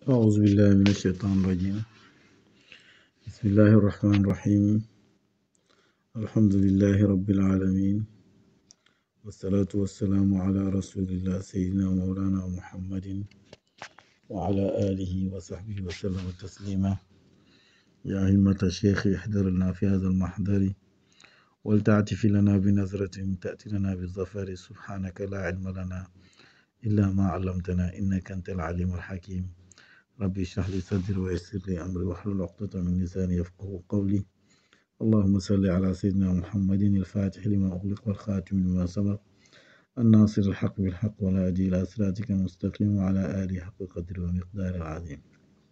أعوذ بالله من الشيطان الرجيم بسم الله الرحمن الرحيم الحمد لله رب العالمين والصلاة والسلام على رسول الله سيدنا مولانا محمد وعلى آله وصحبه وسلم تسليما يا همة الشيخ احضر لنا في هذا المحضر ولتعتف لنا بنظرة تأتي لنا بالظفر سبحانك لا علم لنا إلا ما علمتنا إنك أنت العليم الحكيم ربي اشرح لي صدري ويسر لي أمري واحلل عقدة من لساني يفقه قولي اللهم صل على سيدنا محمد الفاتح لما أغلق والخاتم لما سبق الناصر الحق بالحق والهادي إلى صراطك المستقيم وعلى آله حق قدر ومقدار العظيم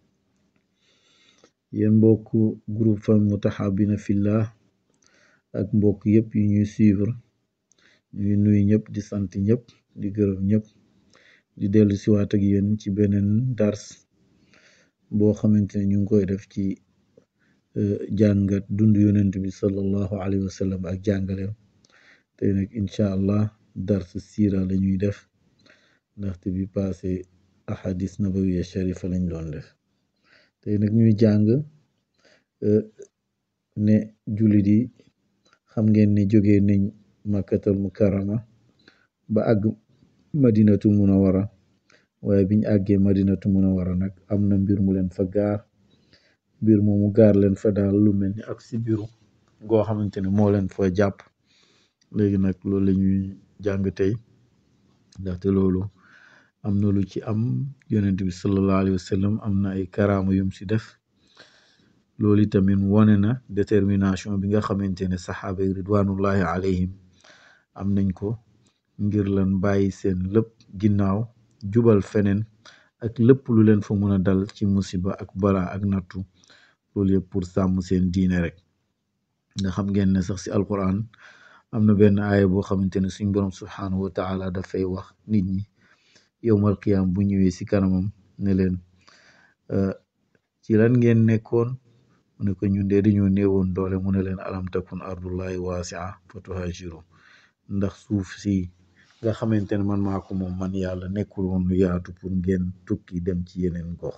yéen mbokk groupe famille Mutahabina Fillah ak mbokk yëpp yi ñuy suivre ñuy nuyu ñëpp di sant ñëpp di gërëm ñëpp di dellu siwaat ak yéen ci beneen dars boo xamante ne ñu ngi koy def ci jàngat dund yonent bi sallallahu alayhi wa sallam ak jàngaleem tey nag incha allah dars siira la ñuy def ndaxte bi passé ahadis nabawiya sharifa lañ doon def tey nag ñuy jàng ne jullit yi xam ngeen ne jógee nañ makkatal mukarrama ba àgg madinatu munawara waaye biñ àggee madinatu munawara nag am na mbir mu leen fa gaar mbir moomu gaar leen fa daal lu mel ni ak si biiru goo xamante ne moo leen fa jàpp léegi nag loolu la ñuy jàng tey ndaxte loolu am na lu ci am yonent bi sallallahu alayhi wa sallam am na ay karaama yum si def loolu tamit wone na détermination bi nga xamante ne saxaaba yi ridwanullahi alayhim am nañ ko ngir lan bàyyi seen lépp ginnaaw jubal feneen ak lépp lu leen fa mën a dal ci musiba ak balaa ak nattu loolu yëpp pour sàmm seen diine rek nga xam ngeen ne sax si alquran am na benn aaya boo xamante ne suñ borom subhanahu wa taala dafay wax nit ñi yowmal qiyaam bu ñëwee si kanamam ne leen ci lan ngeen nekkoon mu ne ko ñun de dañoo néewoon doole mu ne leen alam takun ardullahi waasia fa tuhajiru ndax suuf si nga xamante ne man maa ko moom man yàlla nekkul woon lu yaatu pour ngeen tukki dem ci yeneen gox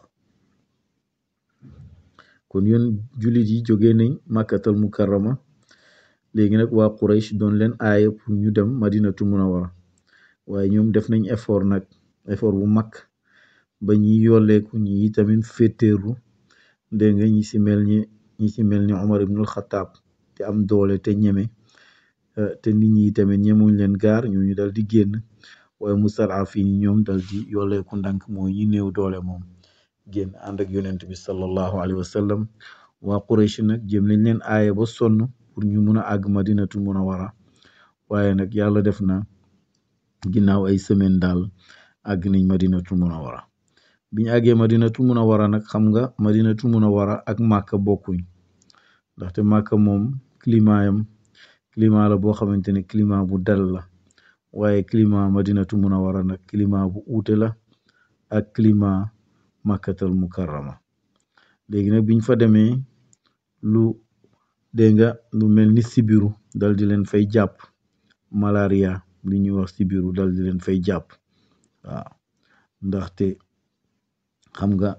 kon yoon jullit yi jógee nañ màkkatal mukarrama léegi nag waa Quraysh doon leen aaya pour ñu dem madinatu munawara waaye ñoom def nañ effort nag effort bu mag ba ñi yolleeku ñi tamit féeteerlu dégg nga ñi si mel ni ñi si mel ni Omar ibnul Xataab te am doole te ñeme te nit ñi tamit ñemuñ leen gaar ñooñu dal di génn waaye mustad'afiin yi ñoom dal di yolleeku ndànk mooy ñi néew doole moom génn ànd ak yonent bi sallallahu alayhi wa sallam waa Quraysh nag jëm nañ leen aaya ba sonn pour ñu mun a àgg madinatul munawara waaye nag yàlla def na ginnaaw ay semaine daal àgg nañ madinatul munawara biñ àggee madinatul munawara nag xam nga madinatul munawara ak màkka bokkuñ ndaxte màkka moom climat yam climat la boo xamante ne climat bu dal la waaye climat madinatu munawara nag climat bu uute la ak climat màkkatal mukarrama léegi nag biñ fa demee lu dégg nga lu mel ni sibiru dal di leen fay jàpp malaria li ñuy wax sibiru dal di leen fay jàpp waaw ndaxte xam nga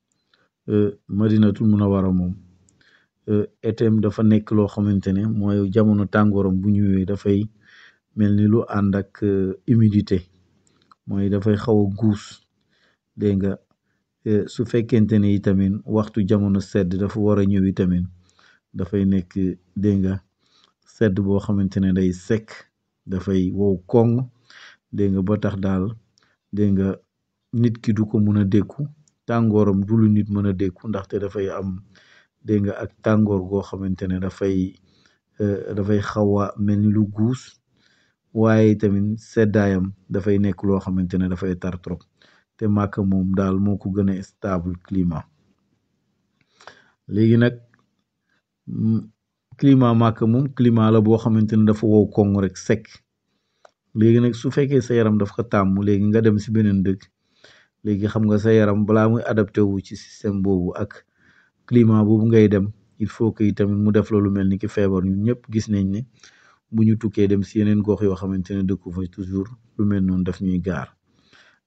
madinatul munawara moom etem dafa nekk loo xamante ne mooy jamono tàngooram bu ñëwee dafay mel ni lu ànd ak humidité mooy dafay xaw a guus dégg nga su fekkente ne itamit waxtu jamono sedd dafa war a ñëw itamit dafay nekk dégg nga sedd boo xamante ne day sekk dafay wow koŋ dégg nga ba tax daal dégg nga nit ki du ko mun a dékku tàngooram du lu nit mën a dékku ndaxte dafay am dégg nga ak tàngoor goo xamante ne dafay dafay xaw a mel ni lu guus waaye tamit seddaayam dafay nekk loo xamante ne dafay tar trop te màkk moom daal moo ko gën a stable climat léegi nag climat màkk moom climat la boo xamante ne dafa wow koŋ rek sekk léegi nag su fekkee sa yaram daf ko tàmm léegi nga dem si beneen dëkk léegi xam nga sa yaram balaa muy adapté wu ci système boobu ak climat boobu ngay dem il faut que tamit mu def la lu mel ni ki feebar ñun ñëpp gis nañ ne bu ñu tukkee dem si yeneen gox yoo xamante ne dëkku fa toujours lu mel noonu daf ñuy gaar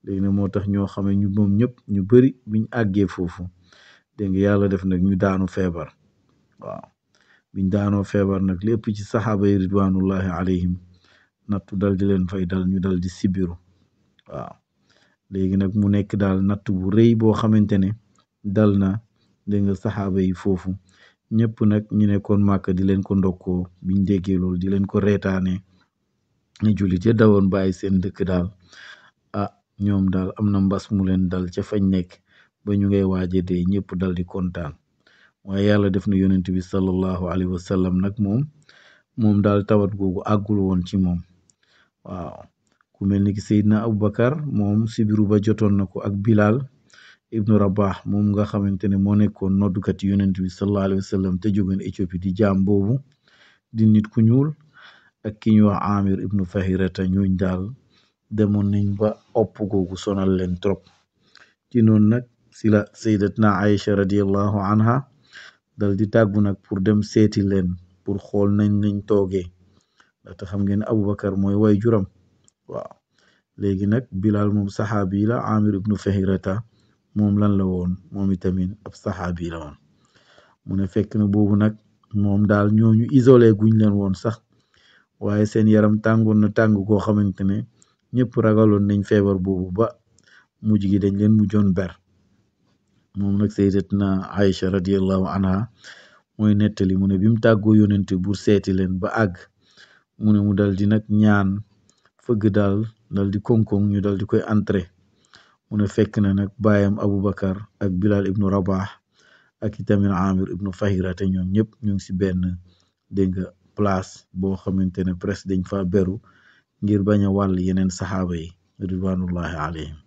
léegi nag moo tax ñoo xamee ñu moom ñëpp ñu bari biñ àggee foofu dégg nga yàlla def nag ñu daanu feebar waaw biñ daanoo feebar nag lépp ci saxaaba yi ridwanullahi alayhim nattu dal di leen fay dal ñu dal di sibiru waaw léegi nag mu nekk daal natt bu rëy boo xamante ne dal na dégg nga saxaaba yi foofu ñëpp nag ñu nekkoon màkk di leen ko ndokkoo biñ déggee loolu di leen ko reetaane ñu jullit ya dawoon bàyyi seen dëkk daal ah ñoom daal am na mbas mu leen dal ca fañ nekk ba ñu ngay waaje dee ñëpp dal di kontaan waaye yàlla def na yonent bi sallallahu alayhi wa sallam nag moom moom daal tawat googu àggul woon ci moom waaw ku mel ni ki Seydina Aboubacar moom sibiru ba jotoon na ko ak Bilal ibnu Rabah moom nga xamante ne moo nekkoon noddukat yonent bi sallallahu alayhi wa sallam te jógoon Éthiopie di jaam boobu di nit ku ñuul ak ki ñuy wax Amir ibnu Fahirata ñooñ daal demoon nañ ba opp googu sonal leen trop ci noonu nag si la sayyidatna Aïcha radiallahu anha dal di tàggu nag pour dem seeti leen pour xool nañ nañ toogee ndaxte xam ngeen Aboubacar mooy way juram waaw léegi nag Bilal moom saxaabi la Amir ibnu Fahirata moom lan la woon moom itamit ab saxaabi la woon mu ne fekk na boobu nag moom daal ñooñu isolé guñ leen woon sax waaye seen yaram tàngoon na tàng koo xamante ne ñëpp ragaloon nañ feebar boobu ba mujj gi dañ leen mujjoon ber moom nag sayyidatna Aïcha radiallahu anha mooy nettali mu ne bi mu tàggoo yonente bu seeti leen ba àgg mu ne mu dal di nag ñaan fëgg daal dal di koŋ-koŋ ñu dal di koy entré mu ne fekk na nag baayam Aboubacar ak Bilal ibnu Rabah ak itamit Amir ibnu Fahira te ñoom ñëpp ñu ngi si benn dégg nga place boo xamante ne presque dañ fa beru ngir bañ a wàll yeneen saxaaba yi ridwanullahi alayhim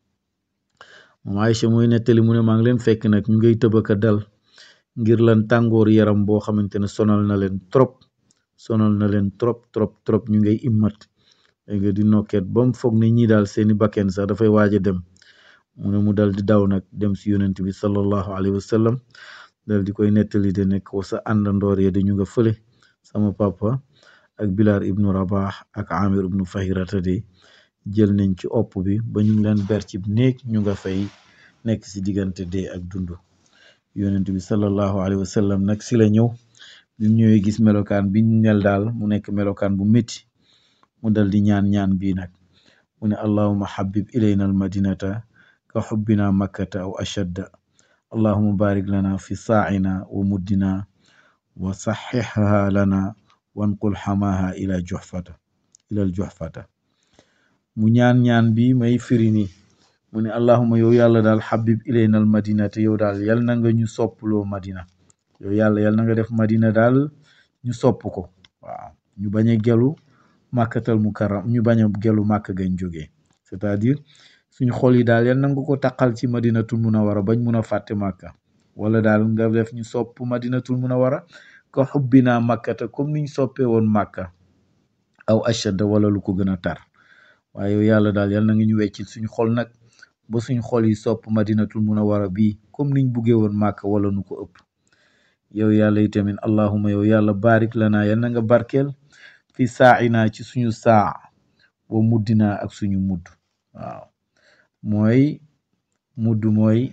moom Aïcha mooy nettali mu ne maa ngi leen fekk nag ñu ngay tëbaka dal ngir lan tàngoor yaram boo xamante ne sonal na leen trop sonal na leen trop trop trop ñu ngay immat dégg nga di nokket ba mu foog ne ñii daal seeni bakken sax dafay waaj a dem mu ne mu dal di daw nag dem si yonent bi sallallahu alayhi wa sallam dal di koy nettali de nekk ko sa àndandoor ya dañu nga fële sama papa ak Bilal ibnu Rabah ak Amir ibnu Fahirata de jël nañ ci opp bi ba ñu ngi leen ber ci néeg ñu nga fay nekk si diggante dee ak dund yonent bi sallallahu alayhi wa sallam nag si la ñëw bi mu ñëwee gis melokaan bi ñu nel daal mu nekk melokaan bu métti mu dal di ñaan ñaan bii nag mu ne allahuma habib ilayna almadinata ka xubbina makkata aw ashadda allahuma barik lana fi saacina wa muddina wa saxixha lana wanqul xamaha ila juxfata ila aljuxfata mu ñaan ñaan bi may firi ni mu ne allahuma yow yàlla daal habib ilayna almadinata yow daal yal na nga ñu soppuloo madina yow yàlla yal na nga def madina daal ñu sopp ko waaw ñu bañ a gelu màkkatal mukarram ñu bañ a gelu màkk gañ jógee c'est-à-dire suñ xol yi daal yal na nga ko taqal ci madinatul munawara bañ mun a fàtte màkka wala daal nga def ñu sopp madinatul munawara ka xubbinaa màkkata comme niñ soppee woon màkka aw ashadda wala lu ko gën a tar waaye yow yàlla daal yal na nga ñu weccil suñ xol nag ba suñ xol yi sopp madinatul munawara bii comme niñ buggee woon màkka wala nu ko ëpp yow yàlla itamit allahuma yow yàlla barik lana yal na nga barkeel fi saaina ci suñu saa wa muddina ak suñu mudd waaw mooy mudd mooy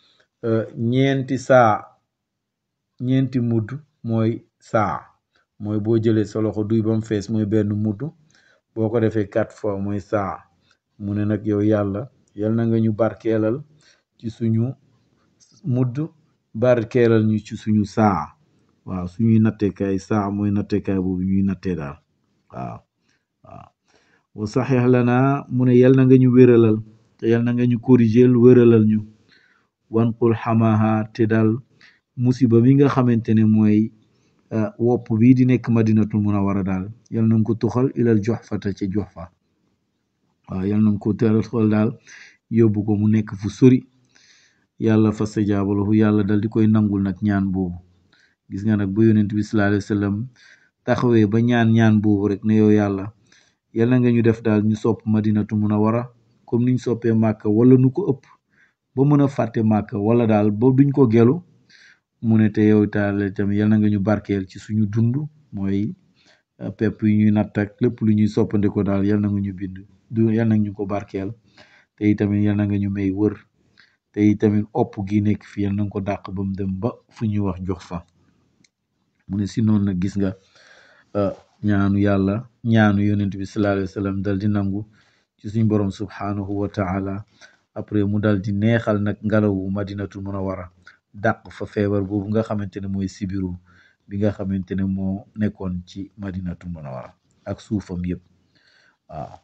ñeenti saa ñeenti mudd mooy saa mooy boo jëlee sa loxo duy ba mu fees mooy benn mudd boo ko defee quatre fois mooy saa mu ne nag yow yàlla yal na nga ñu barkeelal ci suñu mudd barkeelal ñu ci suñu saa waaw suñuy nattekaay saa mooy nattekaay boobu ñuy nattee daal waaw waaw wa saxeex lana mu ne yal na nga ñu wéralal te yal na nga ñu corrigeel wéralal ñu wanqul xamaha te daal musiba mi nga xamante ne mooy wopp bii di nekk madinatul munawara daal yal na nga ko tuxal ilal joxfata ca joxfa waaw yal na nga ko tuxal daal yóbbu ko mu nekk fu sori yàlla fastajaaba lahu yàlla dal di koy nangul nag ñaan boobu gis nga nag bu yonent bi sallallahu alayhi wa sallam taxawee ba ñaan ñaan boobu rek ne yow yàlla yal na nga ñu def daal ñu sopp madinatu munawara comme niñ soppee màkka wala nu ko ëpp ba mën a fàtte màkka wala daal ba duñ ko gelu mu ne te yow taal tamit yal na nga ñu barkeel ci suñu dund mooy pepp yi ñuy natt ak lépp lu ñuy soppandiko daal yal na nga ñu bind du yal na ñu ko barkeel te te itamit yal na nga ñu may wër te itamit opp gi nekk fi yal na nga ko dàq ba mu dem ba fu ñuy wax jox fa mu ne si noonu nag gis nga ñaanu yàlla ñaanu yonent bi sallallahu alayhi wa sallam dal di nangu ci suñ borom subhanahu wa taala après mu dal di neexal nag ngelawu madinatul munawara dàq fa feebar boobu nga xamante ne mooy sibiru bi nga xamante ne moo nekkoon ci madinatul munawara ak suufam yëpp waaw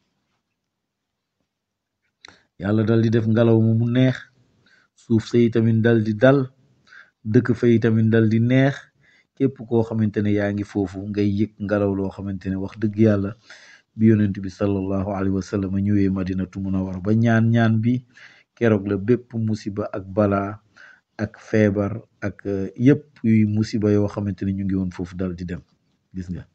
yàlla dal di def ngelaw mu mu neex suuf sa itamit dal di dal dëkk fa itamit dal di neex képp koo xamante ne yaa ngi foofu ngay yëg ngelaw loo xamante ne wax dëgg yàlla bi yonent bi sallallahu alayhi wa sallam ñëwee madinatu munawara ba ñaan ñaan bi keroog la bépp musiba ak balaa ak feebar ak yëpp yuy musiba yoo xamante ne ñu ngi woon foofu dal di dem gis nga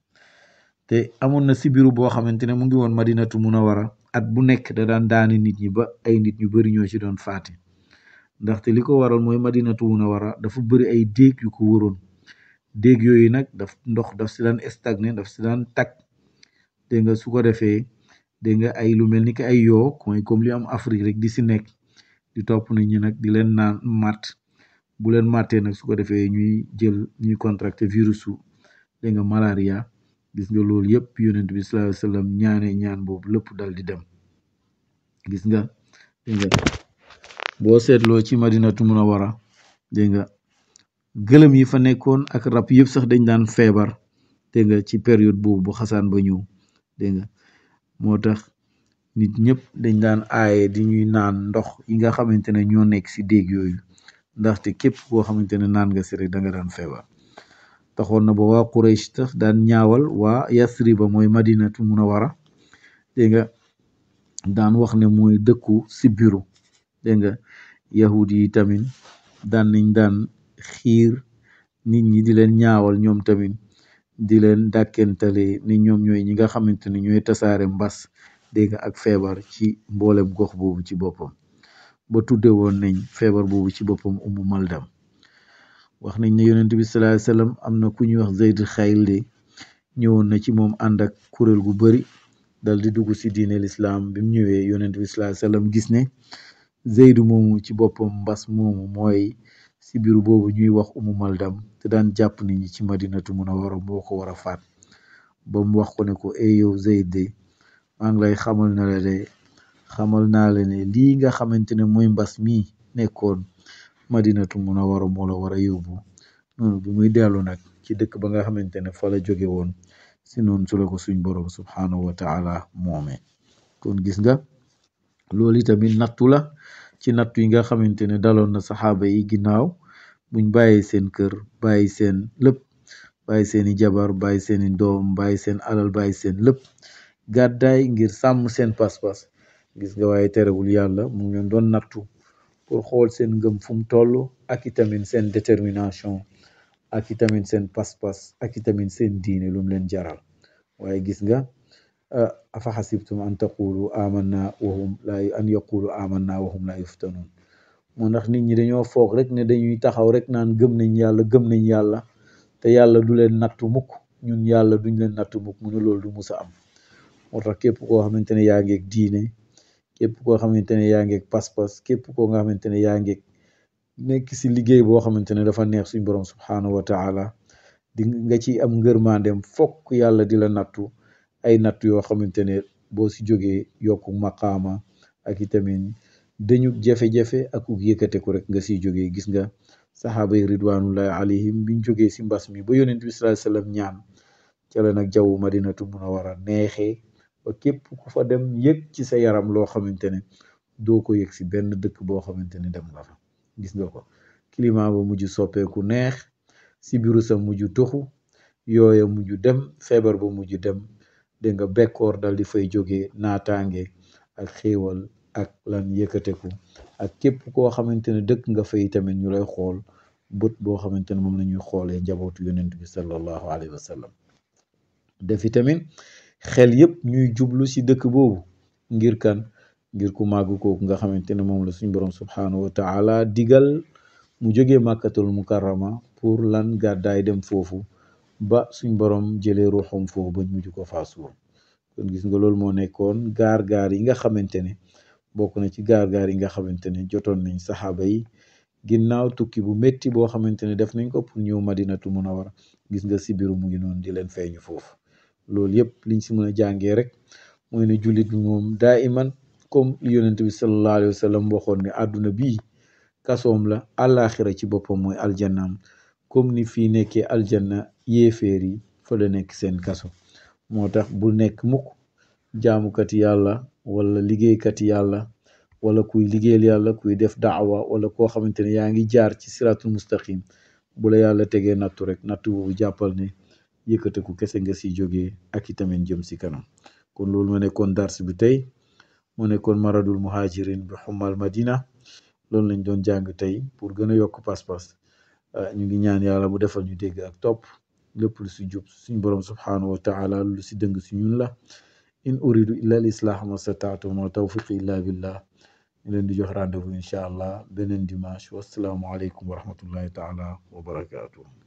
te amoon na sibiru boo xamante ne mu ngi woon madinatu munawara at bu nekk da daan daani nit ñi ba ay nit ñu bari ñoo ci doon faati ndaxte li ko waral mooy madinatu munawara dafa bëri ay déeg yu ko wëroon déeg yooyu nag daf ndox daf si daan stagné daf si daan tag dégg nga su ko defee dégg nga ay lu mel ni ki ay yoo mooy comme li am Afrique rek di si nekk di topp nit ñi nag di leen naan matt bu leen màttee nag su ko defee ñuy jël ñuy contracté virusu dégg nga malaria gis nga loolu yëpp yonent bi sallallahu alayhi wa sallam ñaanee ñaan boobu lépp dal di dem gis nga dégg nga boo seetloo ci madinatu munawara dégg nga gëlëm yi fa nekkoon ak rab yëpp sax dañ daan feebar dégg nga ci période boobu bu xasaan ba ñëw dégg nga moo tax nit ñëpp dañ daan aaye di ñuy naan ndox yi nga xamante ne ñoo nekk si déeg yooyu ndaxte képp koo xamante ne naan nga si rek da nga daan feebar taxoon na ba waa Quraysh tax daan ñaawal waa Yasriba mooy madinatu munawara dégg nga daan wax ne mooy dëkku sibiru dégg nga yahud yi tamit daan nañ daan xiir nit ñi di leen ñaawal ñoom tamit di leen dàkkentale ni ñoom ñooy ñi nga xamante ne ñooy tasaare mbas dégg nga ak feebar ci mboolem gox boobu ci boppam ba tudde woon nañ feebar boobu ci boppam umu maldam wax nañ ne yonent bi sallallahu alayhi wasallam am na ku ñuy wax Zayd Xayl de ñëwoon na ci moom ànd ak kuréel gu bari dal di dugg si diine lislaam bi mu ñëwee yonent bi sallallahu alayhi wasallam gis ne Zeydu moomu ci boppam mbas moomu mooy sibiru boobu ñuy wax umu maldam te daan jàpp nit ñi ci madinatu munawara moo ko war a faat ba mu wax ko ne ko ey yow Zeyd de maa ngi lay xamal na la de xamal naa la ne lii nga xamante ne mooy mbas mii nekkoon madinatu munawara moo la war a yóbbu noonu bi muy dellu nag ci dëkk ba nga xamante ne fa la jóge woon si noonu su la ko suñ borom subhanahu wa taala moomee kon gis nga loolu itamit nattu la ci nattu yi nga xamante ne daloon na saxaaba yi ginnaaw buñ bàyyi seen kër bàyyi seen lépp bàyyi seeni jabar bàyyi seeni doom bàyyi seen alal bàyyi seen lépp gàddaay ngir sàmm seen pas-pas gis nga waaye terewul yàlla mu ngi leen doon nattu pour xool seen ngëm fu mu toll ak itamit seen détermination ak itamit seen pas-pas ak itamit seen diine lu mu leen jaral waaye gis nga afa xasibtum an taqulu amanna wahum la an yaqulu amanna wahum la yuftanun moo ndax nit ñi dañoo foog rek ne dañuy taxaw rek naan gëm nañ yàlla gëm nañ yàlla te yàlla du leen nattu mukk ñun yàlla duñ leen nattu mukk mu ne loolu du musa am moo tax képp koo xamante ne yaa ngeeg diine képp koo xamante ne yaa ngeeg pas-pas képp koo nga xamante ne yaa ngeeg nekk si liggéey boo xamante ne dafa neex suñ borom subhanahu wa taala di nga ci am ngërmaandem fokk yàlla di la nattu ay nattu yoo xamante ne boo si jógee yokku maqaama ak itamit dañu jafe-jafe ak uk yëkkateku rek nga siy jógee gis nga saxaaba yi ridwanullahi alayhim biñ jógee si mbas mi ba yonent bi sallallahu alayhi wasallam ñaan ca la nag jaww madinatu munawara neexee ba képp ku fa dem yëg ci sa yaram loo xamante ne doo ko yëg si benn dëkk boo xamante ne dem nga fa gis nga ko climat ba mujj soppeeku neex sibiru sa mujj toxu yooya mujj dem feebar ba mujj dem dégg nga bekkoor dal di fay jógee naataange ak xéewal ak lan yëkkateku ak képp koo xamante ne dëkk nga fay tamit ñu lay xool bët boo xamante ne moom la ñuy xoolee njabootu yonent bi sallallahu alayhi wa sallam defi tamit xel yëpp ñuy jublu ci dëkk boobu ngir kan ngir ku màgg kooku nga xamante ne moom la suñ borom subhanahu wa taala digal mu jógee màkkatul mukarrama pour lan gàddaay dem foofu ba suñ borom jëlee ruuxam foofu ba mujj ko faa suul kon gis nga loolu moo nekkoon gaar-gaar yi nga xamante ne bokk na ci gaar-gaar yi nga xamante ne jotoon nañ saxaaba yi ginnaaw tukki bu métti boo xamante ne def nañ ko pour ñëw madinatu munawara gis nga sibiru mu ngi noonu di leen feeñu foofu loolu yëpp liñ si mën a jàngee rek mooy ne jullit bi moom daa iman comme li yonent bi sallallahu alayhi wa sallam waxoon ne àdduna bii kasoom la àllaaxira ci boppam mooy aljannaam comme ni fii nekkee aljanna yéeféer yi fa la nekk seen kaso moo tax bu nekk mukk jaamukati yàlla wala liggéeykati yàlla wala kuy liggéeyal yàlla kuy def daawa wala koo xamante ne yaa ngi jaar ci siratul mustaqim bu la yàlla tegee nattu rek nattu boobu jàppal ne yëkkateku kese nga si jógee ak itamit jëm si kanam kon loolu ma nekkoon dars bi tey mu nekkoon maradul muhajirin bi xumal madina loolu lañ doon jàng tey pour gën a yokk pas-pas ñu ngi ñaan yàlla bu defal ñu dégg ak topp lépp lu si jub suñ borom subhanahu wa taala lu si dëng si ñun la in uridu illa al islah ma stataatu ma tawfiqi illa billah ñu leen di jox rendez-vous incha allah beneen dimanche wasalaamu aleykum wa rahmatullahi taala wa barakaatu